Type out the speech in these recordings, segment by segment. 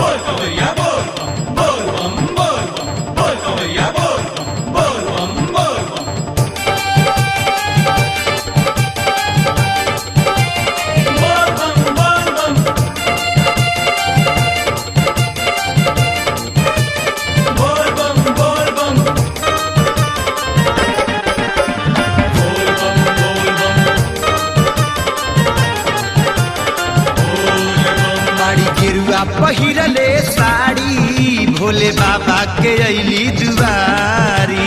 बाड़ी गेरुआ पहिरले साड़ी भोले बाबा के अली दुआरी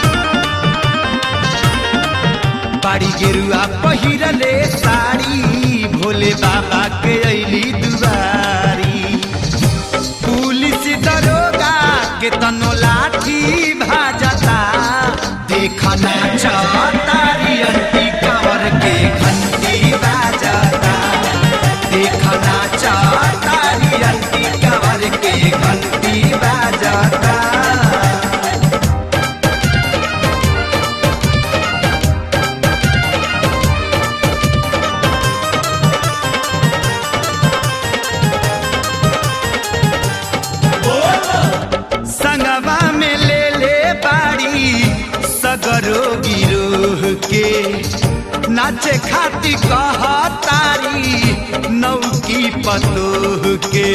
बाड़ी गेरुआ पहिरले साड़ी भोले बाबा के अली दुआरी पुलिस दरोगा के तनो लाठी भाजता देखना चाहतारी अंटी कवर के घंटी बाजता देखना चाहतारी अंटी कवर के घंटी बाजता संगवा में ले ले बाड़ी सगरो गिरोह के नाचे खाती कह तारी नौकी पतोह के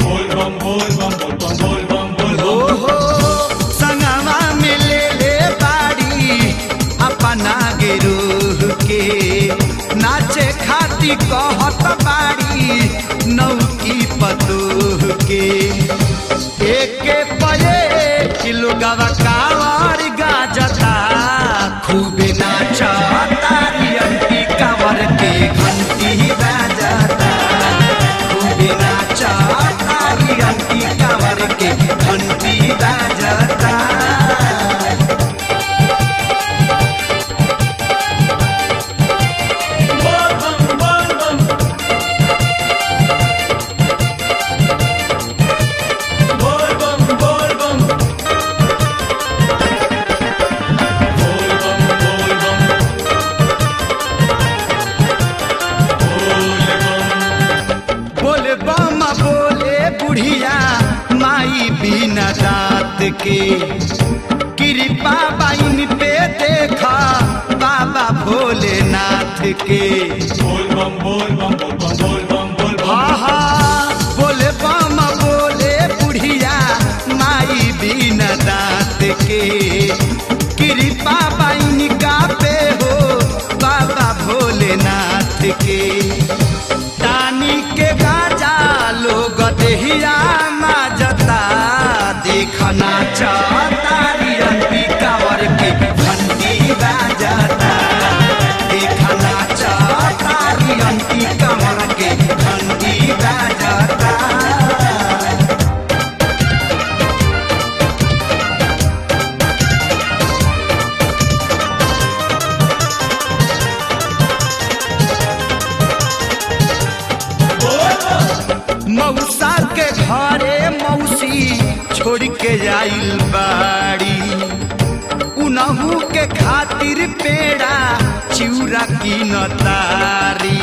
ओहो संगवा में ले ले बाड़ी अपना गिरोह के नाचे खाती कहत बाड़ी नौकी पतोह के एके पये किलो गवा कावर गाजता खूबे नाचा तारी अंटी कावर के घंटी बाजता खूबे नाचा तारी अंटी कावर के घंटी बाजता बोले बामा बोले बुढ़िया माई बिना दांत के कृपा बाइन पे देखा बाबा भोलेनाथ के आहा बोले बामा बोले बुढ़िया माई बिना दांत के कृपा बाइन का पे हो बाबा भोलेनाथ के तानी के गाजा लोग देहिया माजता देखना चाहतारी अंती कावर के घंटी बाजता देखना चाहतारी अंती कावर के घंटी बाजता मौसा के घरे मौसी छोड़ के आइल बाड़ी उनहू के खातिर पेड़ा चिउरा की नतारी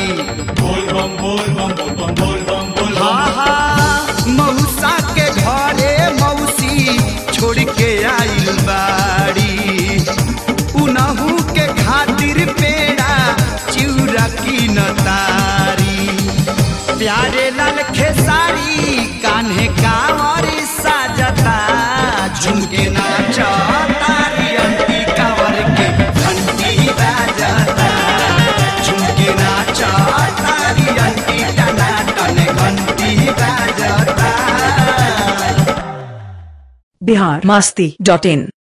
हाँ हाँ मौसा के घरे मौसी छोड़ के आइल बाड़ी उनहू के खातिर पेड़ा चिउरा की नतारी प्यारे लाल खेसारी कान्हे कांवर साजता झुमके नाचा तारी अंती कांवर के घंटी बाजता झुमके नाचा तारी अंती टना टन घंटी बाजता बिहार मस्ती डॉट इन